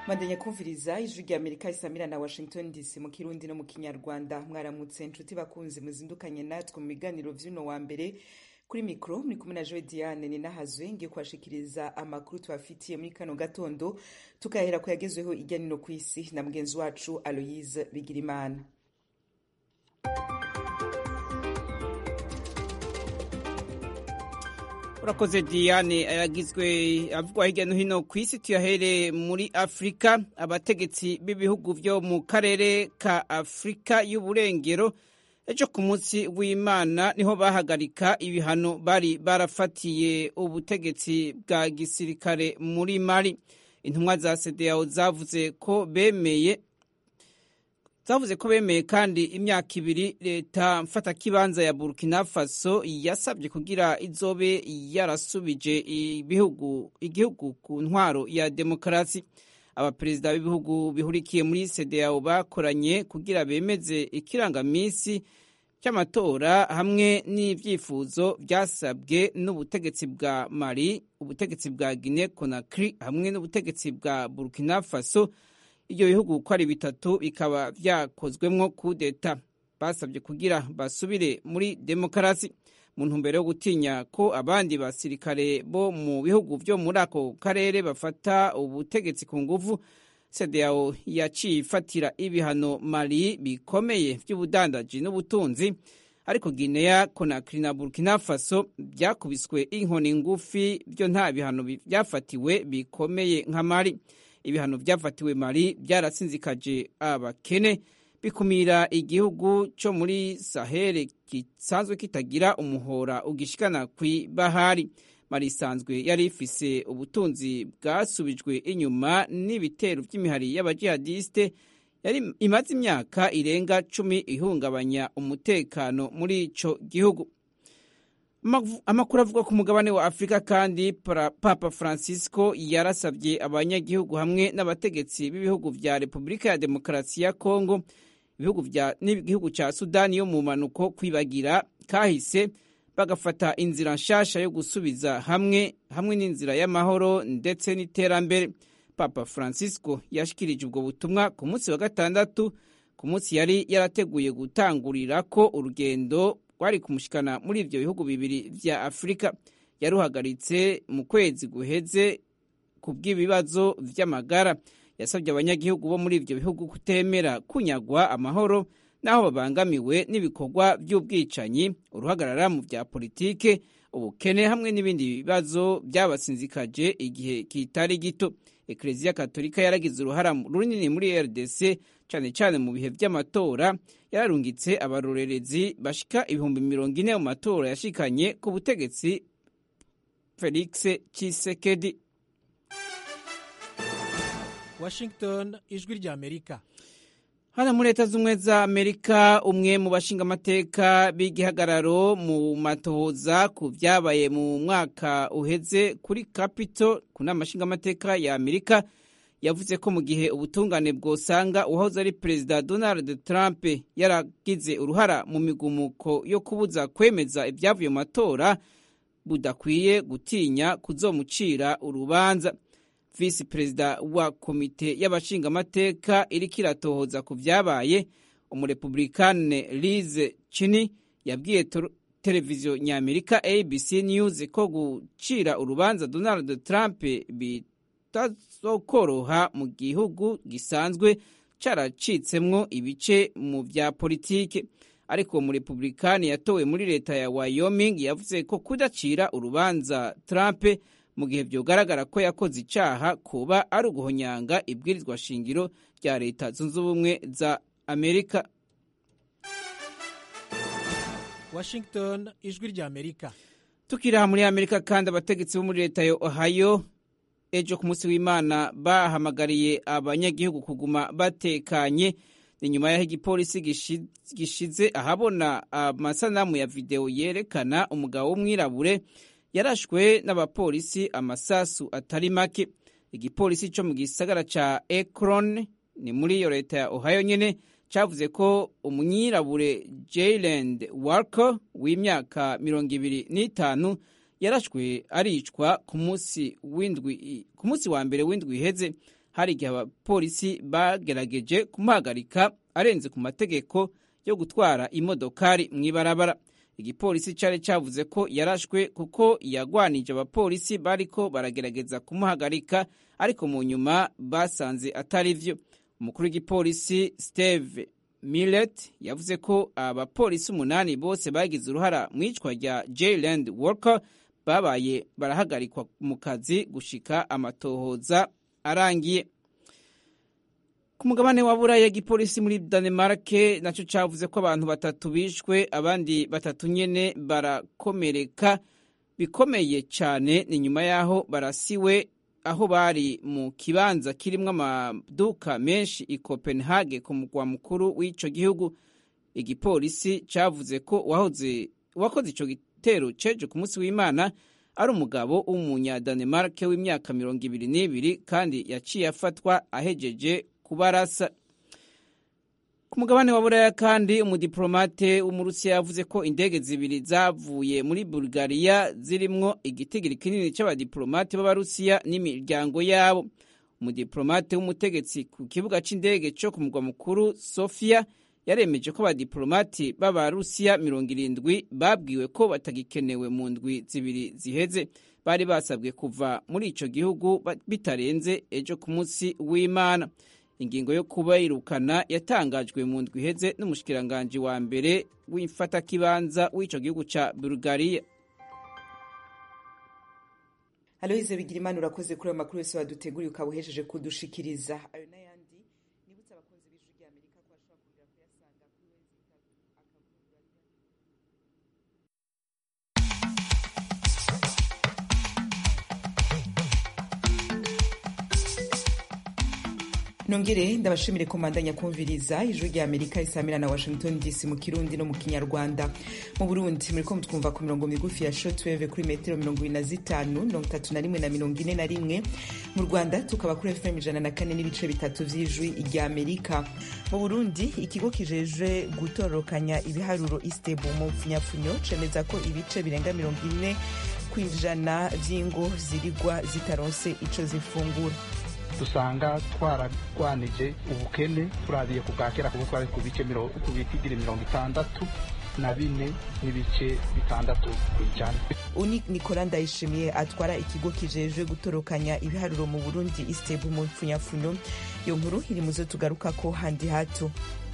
mandanya kumviriza ijwi rya amerika isamira na washington dc mu kirundi no mu kinyarwanda mwaramutse nshuti bakunzi muzindukanye natwe mu biganiro vy'uno wa mbere kuri mikro muri kumwe na joe diane ninahazwe ngiye kubashikiriza amakuru tubafitiye muri kano gatondo tukahera ku yagezweho irya nino ku isi na mugenzi wacu aloyise bigirimana urakoze diane yagizwe avugwa hirya no hino ku isi tuyahere muri afurika abategetsi b'ibihugu vyo mu karere ka afurika y'uburengero ejo ku munsi w'imana niho bahagarika ibihano bari barafatiye ubutegetsi bwa gisirikare muri mali intumwa za sedeyawo zavuze ko bemeye zavuze ko bemeye kandi imyaka ibiri leta mfatakibanza ya burkina faso yasabye kugira izobe yarasubije ibihugu igihugu ku ntwaro ya demokarasi abaperezida b'ibihugu bihurikiye muri sedeyawo bakoranye kugira bemeze ikirangamisi cy'amatora hamwe n'ibyifuzo byasabwe n'ubutegetsi bwa mali ubutegetsi bwa guine conakry hamwe n'ubutegetsi bwa burkina faso ibyo bihugu uko ari bitatu bikaba byakozwemwo kudeta basabye kugira basubire muri demokarasi mu ntumbero yo gutinya ko abandi basirikare bo mu bihugu byo muri ako karere bafata ubutegetsi ku nguvu sedeyawo yaciye ifatira ibihano mali bikomeye by'ubudandaji n'ubutunzi ariko guinea conakry na burkina faso byakubiswe inkoni ngufi byo nta bihano byafatiwe bikomeye nka mali ibihano byafatiwe mali byarasinzikaje abakene bikumira igihugu cyo muri sahere gisanzwe kitagira umuhora ugishikana kw'ibahari mali isanzwe yari ifise ubutunzi bwasubijwe inyuma n'ibitero by'imihari y'abajihadiste yari imaze imyaka irenga cumi ihungabanya umutekano muri ico gihugu amakuru avuga ku mugabane wa afurika kandi papa francisco yarasabye abanyagihugu hamwe n'abategetsi b'ibihugu vya repubulika ya demokarasi ya kongo n'igihugu ca sudani yo mu manuko kwibagira kahise bagafata inzira nshasha yo gusubiza hamwe hamwe n'inzira y'amahoro ndetse n'iterambere papa francisco yashikirije ubwo butumwa ku munsi wa gatandatu ku munsi yari yarateguye gutangurirako urugendo rwari kumushikana muri ivyo bihugu bibiri vya afurika yaruhagaritse mu kwezi guheze ku bw'ibibazo vy'amagara yasabye abanyagihugu bo muri ivyo bihugu kutemera kunyagwa amahoro n'aho babangamiwe n'ibikorwa vy'ubwicanyi uruhagarara mu vya politike ubukene hamwe n'ibindi bibazo vyabasinzikaje igihe kitari gito ekleziya katolika yaragize uruhara runini muri rdc cane cane mu bihe vy'amatora yararungitse abarorerezi bashika ibihumbi mirongo ine mu matora yashikanye ku butegetsi felix chisekedi washington ijwi rya amerika hano muri leta z'ubumwe za amerika umwe mu bashingamateka b'igihagararo mu matohoza ku vyabaye mu mwaka uheze kuri capito ku nama nshingamateka ya amerika yavuze ko mu gihe ubutungane bwosanga uwahoze ari perezida donald trump yaragize uruhara mu migumuko yo kubuza kwemeza ibyavuye mu matora budakwiye gutinya kuzomucira urubanza visi perezida wa komite y'abashingamateka iriko iratohoza ku vyabaye umurepublikane lize chini yabwiye televiziyo nyamerika abc news ko gucira urubanza donald trump bitazokoroha mu gihugu gisanzwe caracitsemwo ibice mu vya politike ariko umurepublikani yatowe muri leta ya wyoming yavuze ko kudacira urubanza trump mu gihe vyogaragara ko yakoze icaha kuba ari uguhonyanga ibwirizwa shingiro rya leta zunze ubumwe za amerika washington ijwi rya amerika tukiri muri amerika kandi abategetsi bo muri leta ya ohio ejo ku munsi w'imana bahamagariye abanyagihugu kuguma batekanye ni nyuma y'aho igipolisi gishize ahabona amasanamu ya videwo yerekana umugabo w'umwirabure yarashwe n'abapolisi amasasu atari make igipolisi cyo mu gisagara ca Akron ni muri iyo leta ya Ohio nyene cavuze ko umwirabure Jayland Walker w'imyaka mirongo ibiri n'itanu yarashwe aricwa ku munsi w'indwi ku munsi wa mbere w'indwi iheze hari igihe abapolisi bagerageje kumuhagarika arenze ku mategeko yo gutwara imodokari mu ibarabara igipolisi cyari cyavuze ko yarashwe kuko yagwanije abapolisi bariko baragerageza kumuhagarika ariko mu nyuma basanze atari vyo umukuru w'igipolisi steve millet yavuze ko abapolisi umunani bose bagize uruhara mu icwa rya jland walker babaye barahagarikwa mu kazi gushika amatohoza arangiye ku mugabane wa buraya igipolisi muri danemark nacyo cyavuze ko abantu batatu bishwe abandi batatu nyene barakomereka bikomeye cyane ni nyuma y'aho barasiwe aho bari mu kibanza kirimwo amaduka menshi i copenhagen ku mugwa mukuru w'ico gihugu igipolisi cyavuze ko wahoze wakoze ico gitero ceje ku munsi w'imana ari umugabo w'umunyadanemark w'imyaka mirongo ibiri n'ibiri kandi yaciye afatwa ahejeje kubarasa ku mugabane wa buraya kandi umudiplomate w'umurusiya yavuze ko indege zibiri zavuye muri bulgaria zirimwo igitigiri kinini c'abadiplomate b'abarusiya n'imiryango yabo umudiplomate w'umutegetsi ku kibuga c'indege co ku mugwa mukuru sofia yaremeje ko abadiplomati b'abarusiya mirongo irindwi babwiwe ko batagikenewe mu ndwi zibiri ziheze bari basabwe kuva muri ico gihugu bitarenze ejo ku munsi w'imana ingingo yo kubayirukana yatangajwe mu ndwi iheze n'umushikiranganji wa mbere w'imfatakibanza w'ico gihugu ca bulgaria aloyize bigira imana urakoze kuri ayo makuru yose waduteguriye ukaba uhejeje kudushikiriza ayo n'ayandi nibutse abakunzi b'ijwi rya amerika ko bashobora kongera kuyasanga kuri wezi itatu akavuga nongere ndabashimire komandanya kumviriza ijwi rya amerika isamira na washington dc mu kirundi no mu kinyarwanda mu burundi muriko mutwumva ku mirongo migufi ya shortwave kuri metero mirongo ibiri na zitanu mirongo itatu na rimwe na mirongo ine na rimwe mu rwanda tukaba kuri fm ijana na kane n'ibice bitatu vy'ijwi rya amerika mu burundi ikigo kijejwe gutororokanya ibiharuro istebu mu pfunyapfunyo cemeza ko ibice birenga mirongo ine kw'ijana vy'ingo zirigwa zitaronse ico zifungura dusanga twararwanije ubukene turabiye ku bwa kera kuko twari ku bice ku bitigiri mirongo itandatu na bine n'ibice bitandatu ku ijana uni nikola ndayishimiye atwara ikigo kijejwe gutorokanya ibiharuro mu burundi istebu mu pfunyapfunyo iyo nkuru iri muzo tugarukako handi hato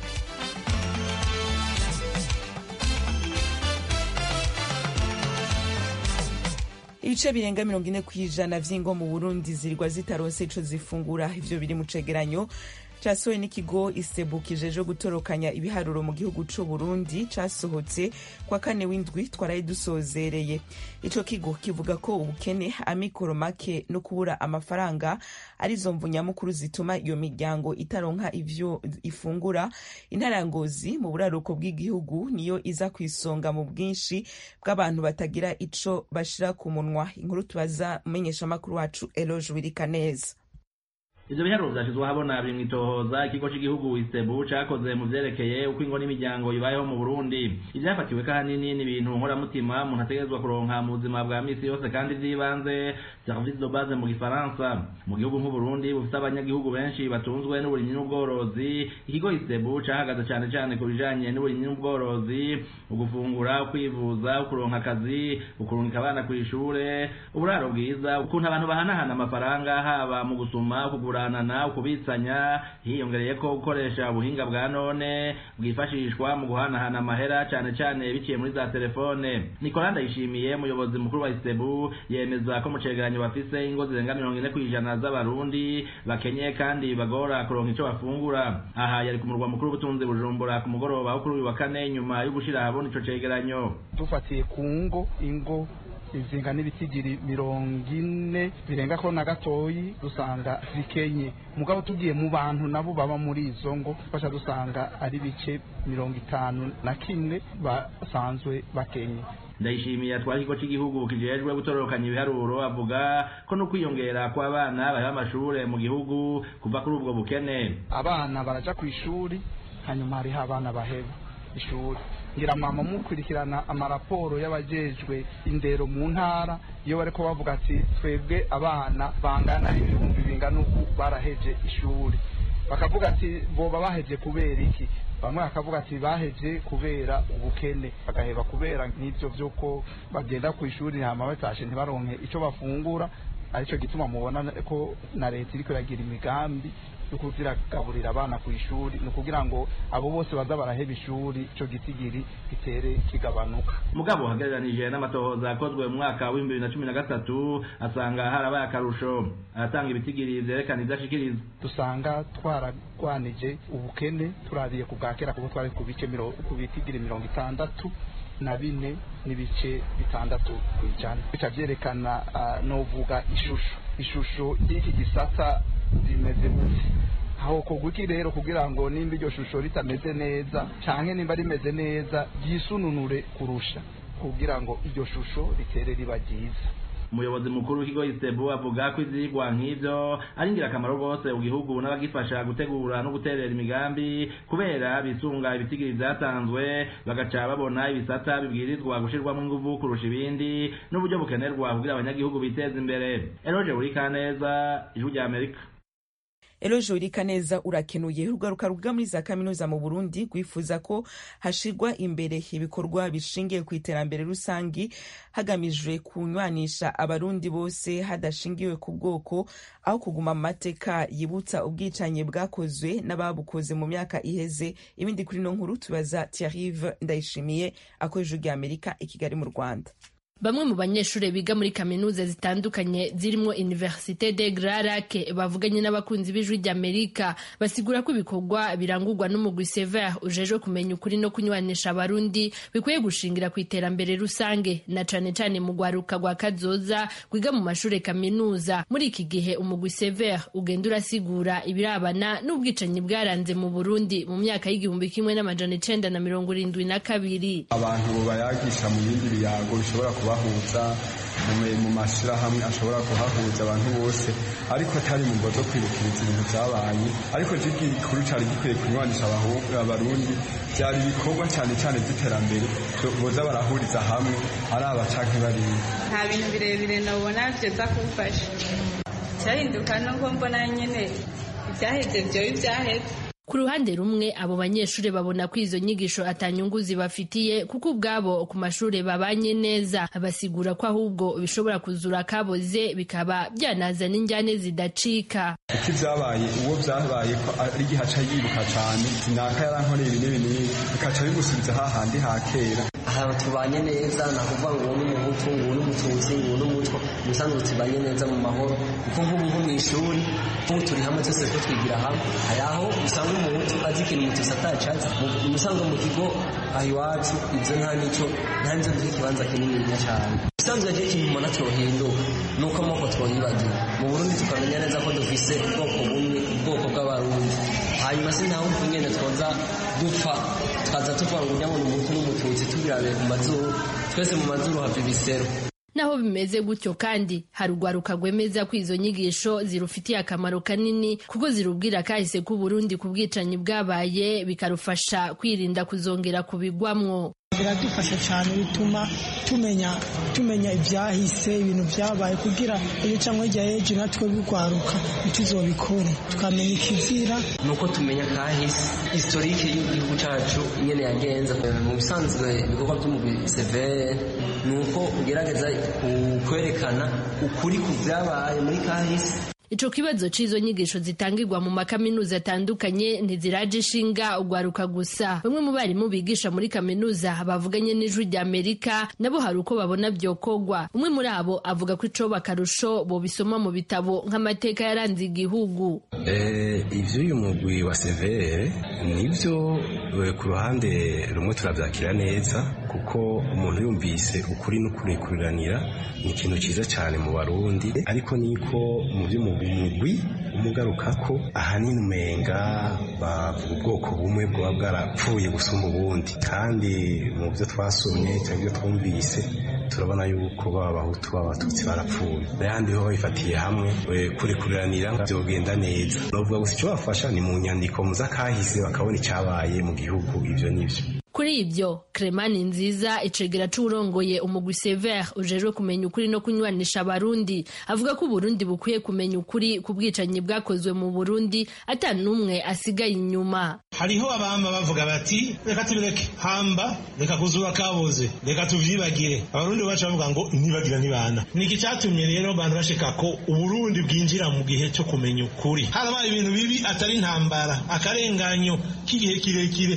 ibice birenga mirongo ine ku ijana vy'ingo mu burundi zirigwa zitaronse ico zifungura ivyo biri mu cegeranyo casohowe n'ikigo isebu kijejwe gutorokanya ibiharuro mu gihugu c'u burundi casohotse kwa kane w'indwi twaraye dusozereye ico kigo kivuga ko ubukene amikoro make no kubura amafaranga arizo mvu nyamukuru zituma iyo miryango itaronka ivyo ifungura intara ya ngozi mu buraruko bw'igihugu niyo iza ku isonga mu bwinshi bw'abantu batagira ico bashira ku munwa inkuru tubaza umumenyeshamakuru wacu eloge wirikaneza ivyo biharuro vyashizwe ahabona biri mw'itohoza ikigo c'igihugu isebu cakoze mu vyerekeye uko ingo n'imiryango ibayeho mu burundi ivyafatiwe kahanini ni ibintu nkoramutima umuntu ategerezwa kuronka mu buzima bwa misi yose kandi vy'ibanze service de base mu gifaransa mu gihugu nk'uburundi bufite abanyagihugu benshi batunzwe n'uburimyi n'ubworozi ikigo isebu cahagaze cane cane ku bijanye n'uburimyi n'ubworozi ugufungura ukwivuza ukuronka akazi ukurungika abana kw'ishure uburaro bwiza ukuntu abantu bahanahana amafaranga haba mu gusuma ukugura kuguranana ukubitsanya hiyongereye ko gukoresha ubuhinga bwa none bwifashishwa mu guhanahana amahera cane cane biciye muri za telefone Nicola Ndayishimiye umuyobozi mukuru wa Isebu yemeza ko mu cegeranyo bafise ingo zirenga mirongo ine kw'ijana z'abarundi bakenye kandi bagora kuronka ico bafungura aha yari ku murwa mukuru w'ubutunzi Bujumbura ku mugoroba wo kuri uyu wa kane nyuma yo gushira ahabona ico cegeranyo dufatiye ku ngo ingo izinga n'ibitigiri mirongo ine birenga ko na gatoyi dusanga zikenye mugabo tugiye mu bantu nabo baba muri izo ngo fasha dusanga ari bice mirongo itanu na kimwe basanzwe bakenye ndayishimiye atwara ikigo cy'igihugu kijejwe gutororokanya ibiharuro avuga ko no kwiyongera kw'abana baheba amashure mu gihugu kuva kuri ubwo bukene abana baraja ku ishuri hanyuma hariho abana baheba ishuri ngira mama mukurikirana amaraporo y'abajejwe indero mu ntara iyo bariko bavuga ati twebwe abana bangana ibihumbi umenga nuko baraheje ishuri bakavuga ati boba baheje kubera iki bamwe bakavuga ati baheje kubera ubukene bagaheba kubera nk'ibyo by'uko bagenda ku ishuri hama batashe ntibaronke icyo bafungura aricyo gituma mubona ko na leta iriko iragira imigambi yo kuziragaburira abana ku ishuri ni ukugira ngo abo bose baza baraheba ishuri ico gitigiri gitere kigabanuka mugabo hagereranije n'amatohoza akozwe mu mwaka w'ibihumbi bibiri na cumi na gatatu asanga harabaye akarusho aratanga ibitigiri vyerekana ivyo ashikiriza dusanga twaragwanije ubukene turabiye ku bwa kera kuko twari ku bice miro- ku bitigiri mirongo itandatu na bine n'ibice bitandatu ku ijana bica vyerekana uh, novuga ishusho ishusho y'iki gisata rimeze gute aho kugwiki rero kugira ngo nimba iryo shusho ritameze neza canke nimba rimeze neza ryisununure kurusha kugira ngo iryo shusho ritere riba ryiza umuyobozi mukuru w'ikigo isebu avuga ko ivyigwa nk'ivyo ari ingirakamaro rwose mu gihugu n'abagifasha gutegura no guterera imigambi kubera bisunga ibitigiri vyatanzwe bagaca babona ibisata bibwirizwa gushirwamwo inguvu kurusha ibindi n'uburyo bukenerwa kugira abanyagihugu biteze imbere eroje burikaneza ijwi rya amerika eloje wirika neza urakenuye urugaruka ruvuga muri za kaminuza mu burundi rwifuza ko hashirwa imbere ibikorwa bishingiye ku iterambere rusangi hagamijwe kunywanisha abarundi bose hadashingiwe ku bwoko aho kuguma mu mateka yibutsa ubwicanyi bwakozwe n'ababukoze mu myaka iheze ibindi kuri no nkuru tubaza tiarive ndayishimiye akoresha rya amerika i kigali mu rwanda Bamwe mu banyeshuri biga muri kaminuza zitandukanye zirimo Université de Grand Lac bavuganye n'abakunzi b'ijwi ry'Amerika basigura ko ibikorwa birangurwa n'umugwi Sever ujejwe kumenya ukuri no kunywanisha abarundi bikwiye gushingira ku iterambere rusange na cane cane mu gwaruka rwa kazoza kwiga mu mashure kaminuza muri iki gihe umugwi Sever ugenda urasigura ibirabana n'ubwicanyi bwaranze mu Burundi mu myaka y'igihumbi kimwe n'amajana icenda na mirongo irindwi na kabiri abantu bayagisha mu bindi biyago bishobora kubahuza mu- mu mashyirahamwe ashobora kuhahuza abantu bose ariko atari mu mbo zo kwibukiriza ibintu byabaye ariko jibwi gikuru cyari gikwiye kunywanisha abahu- abarundi byari ibikorwa cyane cyane by'iterambere byo- boza barahuriza hamwe ari abacanke bariya nta bintu birebire nabona byoza kumfasha cyahinduka nuko mbona nyine ibyaheze byoba ibyaheze Ku ruhande rumwe abo banyeshuri babona ko izo nyigisho atanyungu zibafitiye kuko ubwabo ku mashuri babanye neza basigura ko ahubwo bishobora kuzura kaboze bikaba byanazana injyane zidacika kuko ibyabaye uwo byabaye ko ari igihe aca yibuka cyane sinaka yarankoreye ibi n'ibi n'ibi bikaca bimusubiza hahandi ha kera aha tubanye neza ni ukuvuga ngo uwo ni umuhutu ngo uwo ni umututsi ngo uwo ni umutwa ubusanzwe tubanye neza mu mahoro kuko nk'ubu nko mu ishuri nk'ubu turi hamwe twese ko twigira hamwe hari aho usanga umuhutu azi ikintu umututsi atacazi mu usanga mu kigo aha iwacu ibyo nta n'icyo nta n'ibyo duha ikibanza kinini cyane ubusanzwe rero ikintu umuntu atohinduka ni uko amoko twoyibagira mu burundi tukamenya neza ko dufise ubwoko bumwe ubwoko bw'abarundi hanyuma se ntawe umva nyine twoza dupfa twaza tuvuga ngo nyabona umuhutu n'umututsi tubirabe ku mazuru twese mu mazuru hava ibisero naho bimeze gutyo kandi hari urwaruka rwemeza ko izo nyigisho zirufitiye akamaro kanini kuko zirubwira kahise k'u Burundi ku bwicanyi bwabaye bikarufasha kwirinda kuzongera kubigwamwo biradufasha cyane bituma tumenya tumenya ibyahise ibintu byabaye kugira iyo cyangwa hirya y'ejo natwe bigwaruka ntituzobikore tukamenya ikizira ni uko tumenya kahise historike y'igihugu cyacu nyine yagenze mu bisanzwe ibikorwa by'umugwi severe ni uko ugerageza kwerekana ukuri ku byabaye muri kahise Ico kibazo c'izo nyigisho zitangirwa mu makaminuza atandukanye ntiziraje ishinga ugwaruka gusa. Bamwe mu barimu bigisha muri kaminuza bavuganye n'ijwi rya Amerika nabo hari uko babona vyokogwa. Umwe muri abo avuga ko ico bakarusho bobisoma mu bitabo nk'amateka yaranze igihugu. Eh, ivyo uyu mugwi wa severe nivyo eh, ku ruhande rumwe turavyakira neza kuko umuntu yumvise ukuri n'ukurikuriranira ni ikintu ciza cyane mu barundi ariko niko mu by'umugwi umugarukako ahanini umenga bavuga ubwoko bumwe bwaba bwarapfuye gusumba ubundi kandi mu byo twasomye cyangwa ibyo twumvise turabona yuko baba abahutu baba abatutsi barapfuye n'ayandi ho babifatiye hamwe eh, kurikuriranira byogenda neza novuga gusa icyo bafasha ni mu nyandiko mu z'akahise bakabona icyabaye mu gihugu ibyo n'ibyo Kuri ibyo Kremani nziza icegera c'uwurongoye umugwi Sever ujejwe kumenya ukuri no kunywanisha abarundi avuga ko Burundi bukwiye kumenya ukuri ku bwicanyi bwakozwe mu Burundi ata n'umwe asigaye inyuma hariho abama bavuga bati reka tubireke hamba reka kuzura kaboze reka tuvyibagire abarundi bacu bavuga ngo ntibagira ntibana niki cyatumye rero abantu bashika ko uburundi bwinjira mu gihe cyo kumenya ukuri harabaye ibintu bibi atari intambara akarenganyo k'igihe kirekire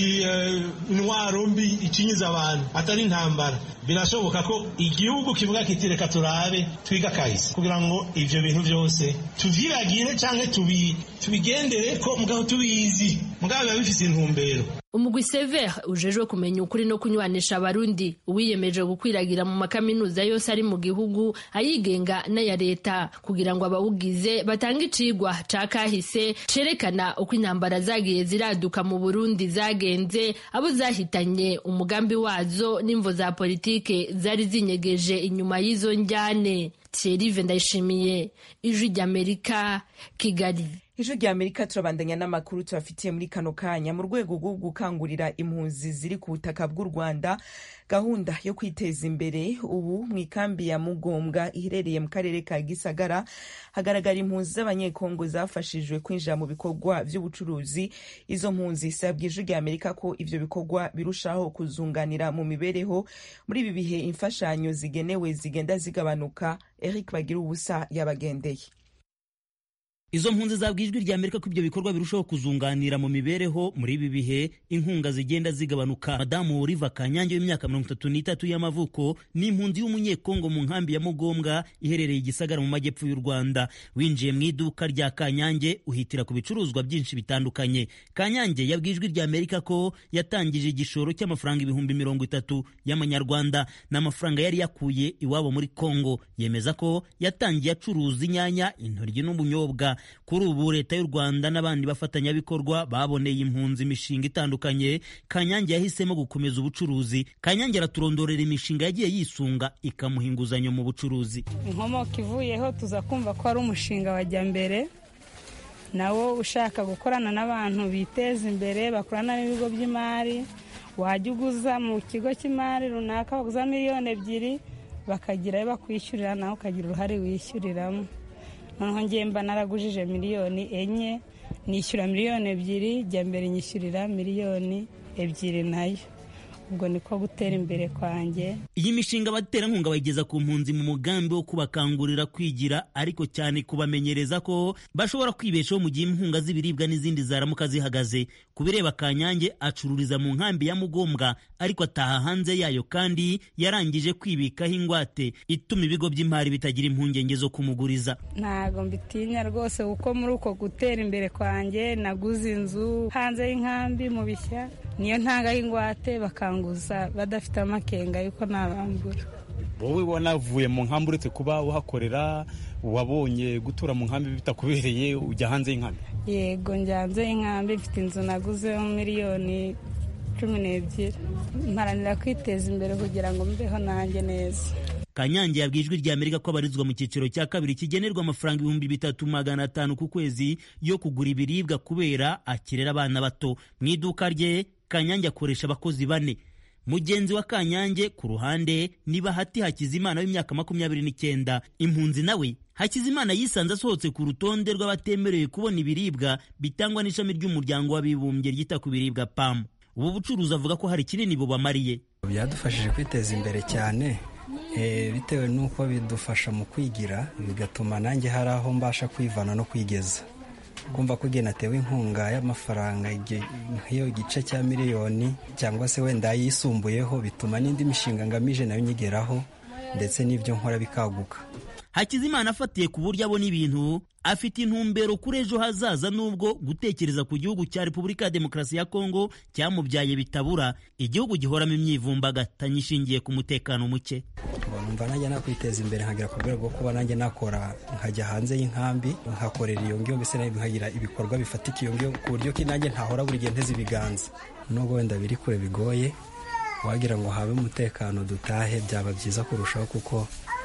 intwaro mbi icinyiza abantu atari intambara birashoboka ko igihugu kivuga kiti reka turabe twiga kahise kugira ngo ivyo bintu byose tuvyibagire canke tubigendere ko mugabo tubizi mugabo biba bifise intumbero umugwi sever ujejwe kumenya ukuri no kunywanisha abarundi uwiyemeje gukwiragira mu makaminuza yose ari mu gihugu ayigenga n'aya leta kugira ngo abawugize batange icigwa ca kahise cerekana uko intambara zagiye ziraduka mu burundi zagenze abo zahitanye umugambi wazo n'imvo za politike zari zinyegeje inyuma y'izo njyane thierry ndayishimiye ijwi ry'amerika kigali ijwi rya amerika turabandanya n'amakuru tubafitiye muri kano kanya mu rwego rwo gukangurira impunzi ziri ku butaka bw'u rwanda gahunda yo kwiteza imbere ubu mu ikambi ya mugombwa iherereye mu karere ka gisagara hagaragara impunzi z'abanyekongo zafashijwe kwinjira mu bikorwa by'ubucuruzi izo mpunzi zisabwa ijwi rya amerika ko ivyo bikorwa birushaho kuzunganira mu mibereho muri ibi bihe imfashanyo zigenewe zigenda zigabanuka eric bagira ubusa yabagendeye izo mpunzi zabwa ijwi rya amerika ko ibyo bikorwa birushaho kuzunganira mu mibereho muri ibi bihe inkunga zigenda zigabanuka madamu riva kanyange w'imyaka mirongo itatu n'itatu y'amavuko ni impunzi y'umunyekongo mu nkambi ya mugombwa iherereye igisagara mu majyepfo y'u rwanda winjiye mu iduka rya kanyange uhitira ku bicuruzwa byinshi bitandukanye kanyange yabwiye ijwi rya amerika ko yatangije igishoro cy'amafaranga ibihumbi mirongo itatu y'amanyarwanda n'amafaranga yari yakuye iwabo muri kongo yemeza ko yatangiye acuruza inyanya intoryi n'ubunyobwa kuri ubu leta y'u rwanda n'abandi bafatanyabikorwa baboneye impunzi imishinga itandukanye kanyange yahisemo gukomeza ubucuruzi kanyange araturondorera imishinga yagiye yisunga ikamuha inguzanyo mu bucuruzi inkomoko ivuyeho tuza kumva ko ari umushinga wajya mbere nawo ushaka gukorana n'abantu biteza imbere bakorana n'ibigo by'imari wajya uguza mu kigo cy'imari runaka baguza miliyoni ebyiri bakagira ayo bakwishyurira nawe ukagira uruhare wishyuriramo noneho ngiye mba naragujije miliyoni enye nishyura miliyoni ebyiri jya mbere nyishyurira miliyoni ebyiri nayo ubwo niko gutera imbere kwanjye iyi mishinga abaterankunga bayigeza ku mpunzi mu mugambi wo kubakangurira kwigira ariko cyane kubamenyereza ko bashobora kwibeshaho mu gihe inkunga z'ibiribwa n'izindi zaramuka zihagaze ku bireba kanyange acururiza mu nkambi ya mugombwa ariko ataha hanze yayo kandi yarangije kwibikaho ingwate ituma ibigo by'imari bitagira impungenge zo kumuguriza ntabwo mbitinya rwose kuko muri uko gutera imbere kwanjye naguze inzu hanze y'inkambi mu bishya niyo ntangaho ingwate bakanguza badafite amakenga yuko nabambura wowe wanavuye mu nkambi uretse kuba uhakorera wabonye gutura mu nkambi bitakubereye ujya hanze y'inkambi yego njya hanze y'inkambi mfite inzu naguzeho miliyoni cumi n'ebyiri mparanira kwiteza imbere kugira ngo mbeho nanjye neza kanyange yabwiye ijwi rya amerika ko abarizwa mu cyiciro cya kabiri kigenerwa amafaranga ibihumbi bitatu magana atanu ku kwezi yo kugura ibiribwa kubera akirera abana bato mu iduka rye kanyange akoresha abakozi bane mugenzi wa kanyange ku ruhande ni bahati hakizimana w'imyaka makumyabiri n'icyenda impunzi nawe hakizimana yisanze asohotse ku rutonde rw'abatemerewe kubona ibiribwa bitangwa n'ishami ry'umuryango w'abibumbye ryita ku biribwa pamu ubu bucuruzi avuga ko hari kinini bubamariye byadufashije kwiteza imbere cyane bitewe n'uko bidufasha mu kwigira bigatuma nanjye hari aho mbasha kwivana no kwigeza kumva ko igihe natewe inkunga y'amafaranga nk'iyo igice cya miliyoni cyangwa se wenda yisumbuyeho bituma n'indi mishinga ngamije nayo nyigeraho ndetse n'ibyo nkora bikaguka hakizimana afatiye ku buryo abona ibintu afite intumbero kuri ejo hazaza nubwo gutekereza ku gihugu cya repubulika ya demokarasi ya kongo cyamubyaye bitabura igihugu gihoramo imyivumbagatanyo ishingiye ku mutekano muke numva nanjye nakwiteza imbere nkagera ku rwego rwo kuba nanjye nakora nkajya hanze y'inkambi nkakorera iyo ngiyo mbese nkagira ibikorwa bifatika iyo ngiyo ku buryo ko nanjye ntahora buri gihe nteze ibiganza nubwo wenda biri kure bigoye wagira ngo habe umutekano dutahe byaba byiza kurushaho kuko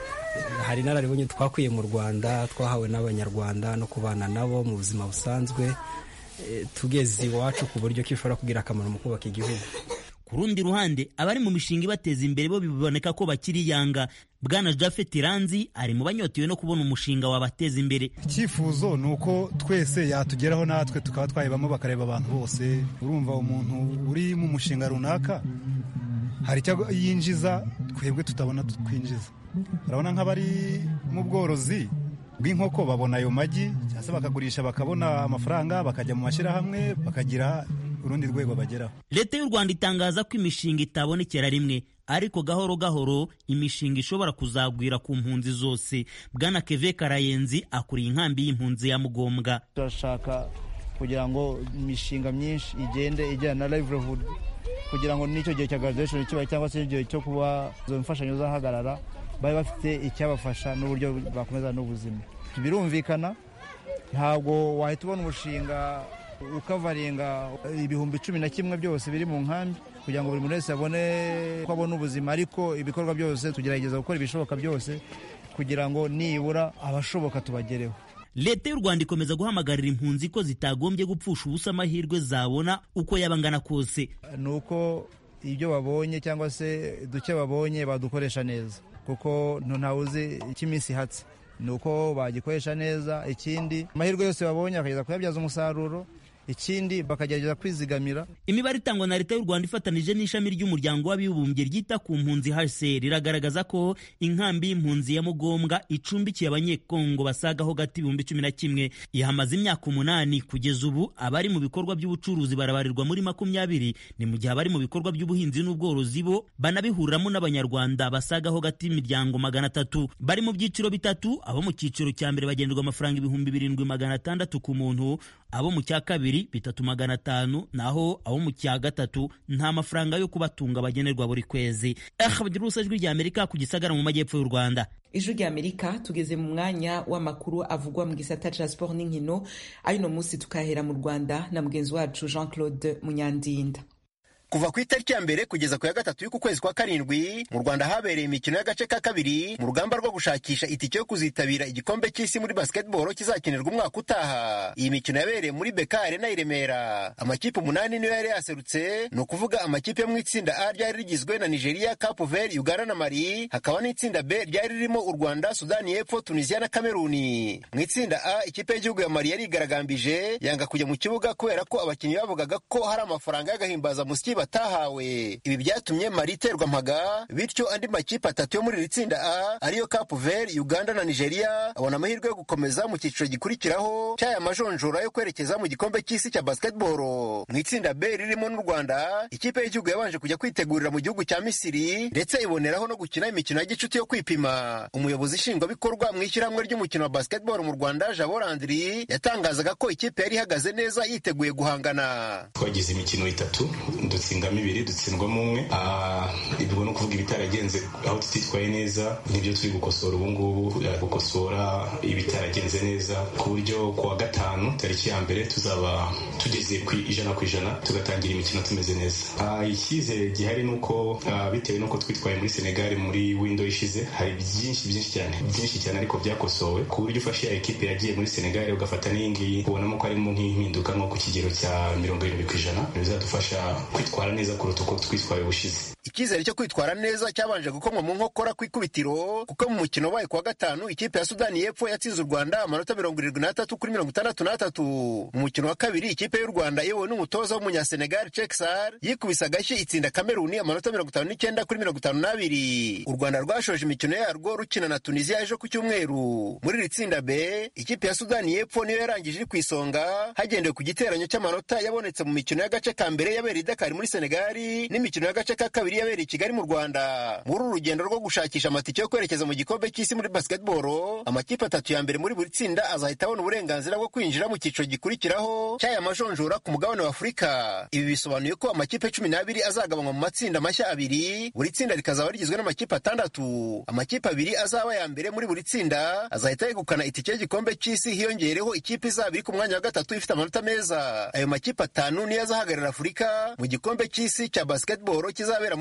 hari inararibonye twakwiye mu rwanda twahawe n'abanyarwanda no kubana nabo mu buzima busanzwe tugeze iwacu ku buryo ko bishobora kugira akamaro mu kubaka igihugu ku rundi ruhande abari mu mishinga ibateza imbere bo biboneka ko bakiri yanga bwana jafet ranzi ari mu banyotewe no kubona umushinga wabateza imbere icyifuzo ni uko twese yatugeraho natwe tukaba twayibamo bakareba abantu bose urumva umuntu uri mu mushinga runaka hari icyo yinjiza twebwe tutabona twinjiza urabona nk'abari mu bworozi bw'inkoko babona ayo magi cyangwa se bakagurisha bakabona amafaranga bakajya mu mashyirahamwe bakagira urundi rwego bageraho leta y'u rwanda itangaza ko imishinga itabonekera rimwe ariko gahoro gahoro imishinga ishobora kuzagwira ku mpunzi zose bwana keve karayenzi akuriye inkambi y'impunzi ya mugombwa turashaka kugira ngo imishinga myinshi igende ijyana na livelihood kugira ngo n'icyo gihe cya graduation kibaye cyangwa se igihe cyo kuba izo mfashanyo zahagarara babe bafite icyabafasha n'uburyo bakomeza n'ubuzima birumvikana ntabwo wahita ubona umushinga ukavaringa ibihumbi cumi na kimwe byose biri mu nkambi kugira ngo buri muntu wese abone ko abona ubuzima ariko ibikorwa byose tugerageza gukora ibishoboka byose kugira ngo nibura abashoboka tubagereho leta y'u rwanda ikomeza guhamagarira impunzi ko zitagombye gupfusha ubusa amahirwe zabona uko yaba angana kose ni uko ibyo babonye cyangwa se duke babonye badukoresha neza kuko ntawe uzi icyo iminsi ihatse ni uko bagikoresha neza ikindi amahirwe yose babonye bakageza kuyabyaza umusaruro ikindi bakagerageza kwizigamira imibare itangwa na leta y'u rwanda ifatanije n'ishami ry'umuryango w'abibumbye ryita ku mpunzi hcr iragaragaza ko inkambi y'impunzi ya mugombwa icumbikiye abanyekongo basagaho gati ibihumbi cumi na kimwe ihamaze imyaka umunani kugeza ubu abari mu bikorwa by'ubucuruzi barabarirwa muri makumyabiri ni mu gihe abari mu bikorwa by'ubuhinzi n'ubworozi bo banabihuriramo n'abanyarwanda basagaho gati imiryango magana atatu bari mu byiciro bitatu abo mu cyiciro cya mbere bagenerwa amafaranga ibihumbi birindwi magana atandatu ku muntu abo mu cya kabiri bitatu magana atanu naho abo mu cya gatatu nta mafaranga yo kubatunga bagenerwa buri kwezi akabagira ijwi rya amerika ku gisagara mu majyepfo y'u rwanda ijwi rya amerika tugeze mu mwanya w'amakuru avugwa mu gisata ca siporo n'inkino ayuno munsi tukahera mu rwanda na mugenzi wacu jean claude munyandinda kuva ku itariki ya mbere kugeza ku ya gatatu y'uku kwezi kwa karindwi mu rwanda habereye imikino y'agace ka kabiri mu rugamba rwo gushakisha itike yo kuzitabira igikombe cy'isi muri basketball kizakinirwa umwaka utaha iyi mikino yabereye muri beka arena i remera amakipe umunani niyo yari yaserutse ni ukuvuga amakipe yo mu itsinda a ryari rigizwe na nigeria cape vert uganda na mali hakaba n'itsinda b ryari ririmo u rwanda sudani y'epfo tunisia na kameruni mu itsinda a ikipe y'igihugu ya mali yarigaragambije yanga kujya mu kibuga kubera ko abakinnyi bavugaga ko hari amafaranga y'agahimbazamusyi batahawe ibi byatumye mari iterwa mpaga bityo andi makipe atatu yo muri iri tsinda a ariyo cape vert uganda na nigeria abona amahirwe yo gukomeza mu cyiciro gikurikiraho cy'aya majonjora yo kwerekeza mu gikombe cy'isi cya basketball mu itsinda b ririmo n'u rwanda ikipe y'igihugu yabanje kujya kwitegurira mu gihugu cya misiri ndetse iboneraho no gukina imikino ya gicuti yo kwipima umuyobozi nshingwabikorwa mu ishyirahamwe ry'umukino wa basketball mu rwanda jabo landry yatangazaga ko ikipe yari ihagaze neza yiteguye guhangana twagize imikino itatu dutsindamo ibiri dutsindwamo umwe ibwo ni ukuvuga ibitaragenze aho tutitwaye neza nibyo turi gukosora ubu ngubu gukosora ibitaragenze neza ku buryo ku wa gatanu tariki ya mbere tuzaba tugeze ku ijana ku ijana tugatangira imikino tumeze neza icyizere gihari ni uko bitewe n'uko twitwaye muri senegal muri windo ishize hari byinshi byinshi cyane byinshi cyane ariko byakosowe ku buryo ufashe ya ekipe yagiye muri senegal ugafata n'iyi ngiyi ubonamo ko harimo nk'impinduka nko ku kigero cya mirongo irindwi ku ijana bizadufasha kwitwara neza kuruta uko twitwaye ubushize icyizere cyo kwitwara neza cyabanje gukomwa mu nkokora ku ikubitiro kuko mu mukino wabaye kuwa gatanu ikipe ya sudani y'epfo yatsinze u rwanda amanota mirongo irindwi n'atatu kuri mirongo itandatu n'atatu mu mukino wa kabiri ikipe y'u rwanda iyobowe n'umutoza w'umunyasenegal cekisar yikubise agashyi itsinda kameruni amanota mirongo itanu n'icyenda kuri mirongo itanu n'abiri u rwanda rwashoje imikino yarwo rukina na tunisiya ejo ku cyumweru muri iri tsinda b ikipe ya sudani y'epfo niyo yarangije iri ku isonga hagendewe ku giteranyo cy'amanota yabonetse mu mikino y'agace ka mbere yabereye i dakari muri senegali n'imikino y'agace ka kabiri yabereye i kigali mu rwanda muri uru rugendo rwo gushakisha amatike yo kwerekeza mu gikombe cy'isi muri basketball amakipe atatu ya mbere muri buri tsinda azahita abona uburenganzira bwo kwinjira mu cyiciro gikurikiraho cy'aya majonjora ku mugabane wa afurika ibi bisobanuye ko amakipe cumi n'abiri azagabanywa mu matsinda mashya abiri buri tsinda rikazaba rigizwe n'amakipe atandatu amakipe abiri azaba ya mbere muri buri tsinda azahita yegukana itike y'igikombe cy'isi hiyongereho ikipe izaba iri ku mwanya wa gatatu ifite amanota meza ayo makipe atanu niyo azahagararira afurika mu gikombe cy'isi cya basketball kizabera muri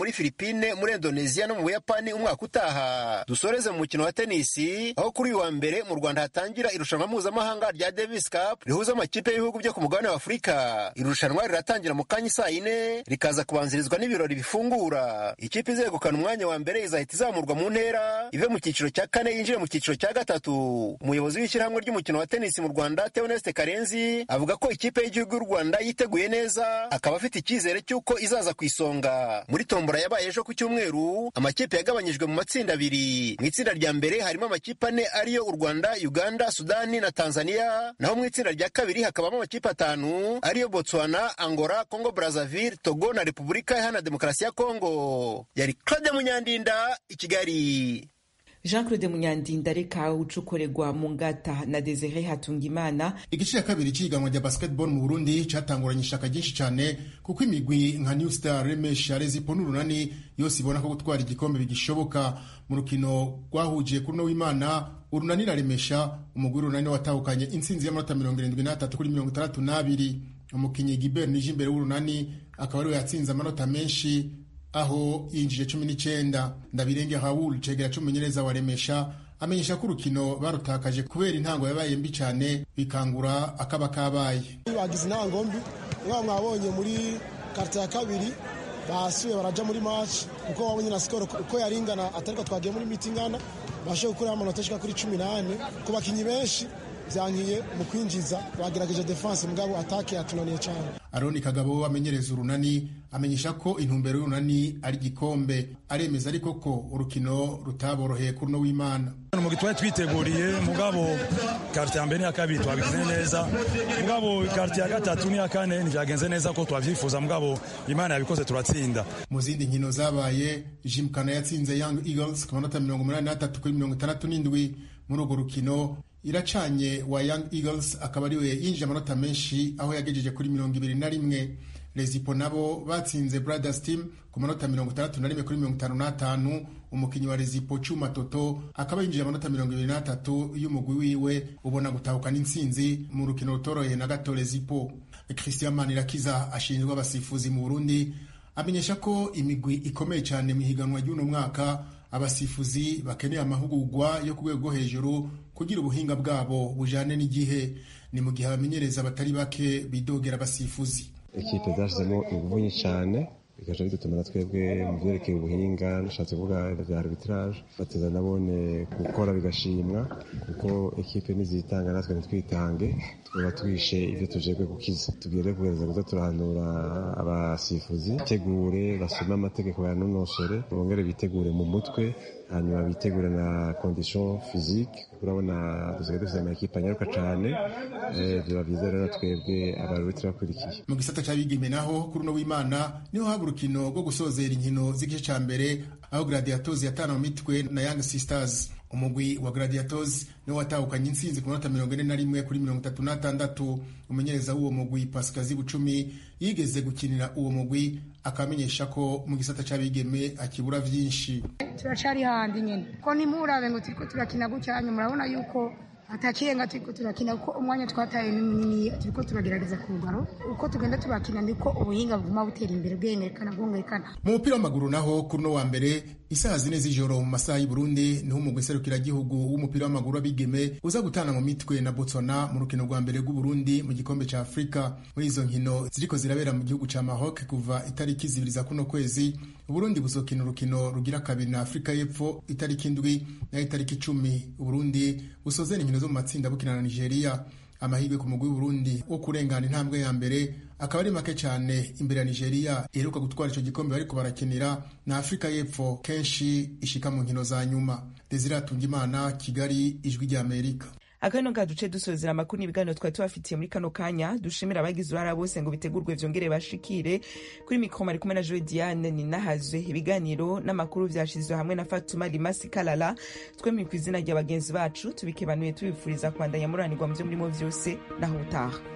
muri filipine muri indonesia no mu buyapani umwaka utaha dusoreze mu mukino wa tenisi aho kuri uyu wa mbere mu rwanda hatangira irushanwa mpuzamahanga rya davis cup rihuza amakipe y'ibihugu byo ku mugabane wa afurika irushanwa riratangira mu kanya saa yine rikaza kubanzirizwa n'ibirori bifungura ikipe izegukana umwanya wa mbere izahita izamurwa mu ntera ive mu cyiciro cya kane yinjire mu cyiciro cya gatatu umuyobozi w'ishyirahamwe ry'umukino wa tenisi mu rwanda theoneste karenzi avuga ko ikipe y'igihugu y'u rwanda yiteguye neza akaba afite icyizere cy'uko izaza ku isonga muri tombora yabaye ejo ku cyumweru amakipe yagabanyijwe mu matsinda abiri mu itsinda rya mbere harimo amakipe ane ariyo u rwanda uganda sudani na tanzania naho mu itsinda rya kabiri hakabamo amakipe atanu ariyo botswana angola congo brazzaville togo na repubulika iharanira demokarasi ya kongo yari claude munyandinda i kigali jean claude munyandinda reka ucukorerwa mu ngata na desire hatungimana igice cya kabiri cy'ihiganwa rya basketball mu burundi cyatanguranye ishaka ryinshi cyane kuko imigwi nka new star remesha rezipo n'urunani yose ibona ko gutwara igikombe bigishoboka mu rukino rwahuje kuri uno w'imana urunani na remesha umugwi w'urunani watahukanye intsinzi y'amanota mirongo irindwi n'atatu kuri mirongo itandatu n'abiri umukinnyi gibert nije imbere w'urunani akaba ariwe yatsinze amanota menshi aho yinjije cumi n'icyenda ndabirenge hawul cegera c'umumenyereza wa remesha amenyesha ko urukino barutakaje kubera intango yabaye mbi cyane bikangura akaba kabaye bagize intango mbi mwaba mwabonye muri karita ya kabiri basuye baraja muri match kuko wabonye na skoro uko yaringana atariko twagiye muri miti ingana bashoboye gukuraho amanota ashika kuri cumi n'ane ku bakinyi benshi byankiye mu kwinjiza bagerageje defense mugabo atake yatunaniye cyane aroni kagabo amenyereza urunani amenyesha ko intumbero y'urunani ari igikombe aremeza ariko ko urukino rutaboroheye kuri uno w'imana umugwi twari twiteguriye mugabo karite ya mbere n'iya kabiri twabigize neza mugabo karite ya gatatu n'iya kane ntibyagenze neza ko twabyifuza mugabo imana yabikoze turatsinda mu zindi nkino zabaye jimkana yatsinze young eagles ku manota mirongo umunani n'atatu kuri mirongo itandatu n'indwi muri urwo rukino iracanye wa young eagles akaba ariwe yinjije amanota menshi aho yagejeje kuri mirongo ibiri na rimwe rezipo nabo batsinze brothers team ku manota mirongo itandatu na rimwe kuri mirongo itanu n'atanu umukinnyi wa rezipo cuma toto akaba yinjije amanota mirongo ibiri n'atatu y'umugwi wiwe ubona gutahukana intsinzi mu rukino rutoroheye na gato rezipo christian manirakiza ashinzwe abasifuzi mu burundi amenyesha ko imigwi ikomeye cyane mu ihiganwa ry'uno mwaka abasifuzi bakeneye amahugurwa yo ku rwego rwo hejuru kugira ubuhinga bwabo bujyane n'igihe ni mu gihe abamenyereza batari bake bidogera abasifuzi ikipe zashyizemo ingufu nyinshi cyane bikaja bidutuma na twebwe mu byerekeye ubuhinga nashatse kuvuga bya arbitrage bateza nabone gukora bigashimwa kuko ekipe nizitanga natwe ntitwitange twaba twishe ibyo tujejwe gukiza tubwire kugereza kuza turahanura abasifuzi bitegure basome amategeko bayanonosore bongere bitegure mu mutwe hanyuma bitegure na condition physique urabona dusigaye dufite amakipe anyaruka cyane biba byiza rero twebwe abaruti bakurikiye mu gisata cy'abigeme naho kuri uno w'imana niho haba urukino rwo gusozera inkino z'igice cya mbere aho gladiatos yatana mu mitwe na young sisters umugwi wa gladiatos niwo watahukanye intsinzi ku manota mirongo ine na rimwe kuri mirongo itatu n'atandatu umumenyereza w'uwo mugwi pasikazi bucumi yigeze gukinira uwo mugwi akamenyesha ko mu gisata cy'abigeme akibura byinshi turacari handi nyene ko nimurabe ngo turiko turakina gucyanya murabona yuko atakirenga turiko turakina kuko umwanya twataye ni munini turiko turagerageza kugaro uko tugenda turakina niko ubuhinga buguma butera imbere bwiyongerekana bwongerekana mu mupira w'amaguru naho kuri uno wa mbere isaha zine z'ijoro mu masaha y'i Burundi niho umugwi serukiragihugu w'umupira w'amaguru w'abigeme uza gutana mu mitwe na Botswana mu rukino rwa mbere rw'Uburundi mu gikombe ca Afrika muri izo nkino ziriko zirabera mu gihugu ca Maroc kuva itariki zibiri za kuno kwezi Uburundi buzokina urukino rugira kabiri na Afrika y'Epfo itariki indwi na itariki icumi Uburundi busozera inkino zo mu matsinda bukina na Nigeria amahirwe ku mugwi w'Uburundi wo kurengana intambwe ya mbere akaba ari make cyane imbere ya Nigeria iheruka gutwara icyo gikombe bariko barakinira na Afrika y'Epfo kenshi ishika mu nkino za nyuma Desire Atungimana Kigali ijwi rya Amerika akano ka duce dusozera amakuru n'ibiganiro twari tubafitiye muri kano kanya dushimira abagize uruhara bose ngo bitegurwe vyongere bashikire kuri mikoro mari kumwe na Joy Diane ninahazwe ibiganiro n'amakuru vyashizwe hamwe na Fatuma Limasi Kalala twemye ku izina rya bagenzi bacu tubikebanuye tubifuriza kwandanya muranirwa mu vyo murimo vyose naho utaha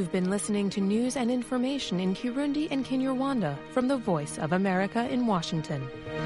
You've been listening to news and information in Kirundi and Kinyarwanda from the Voice of America in Washington.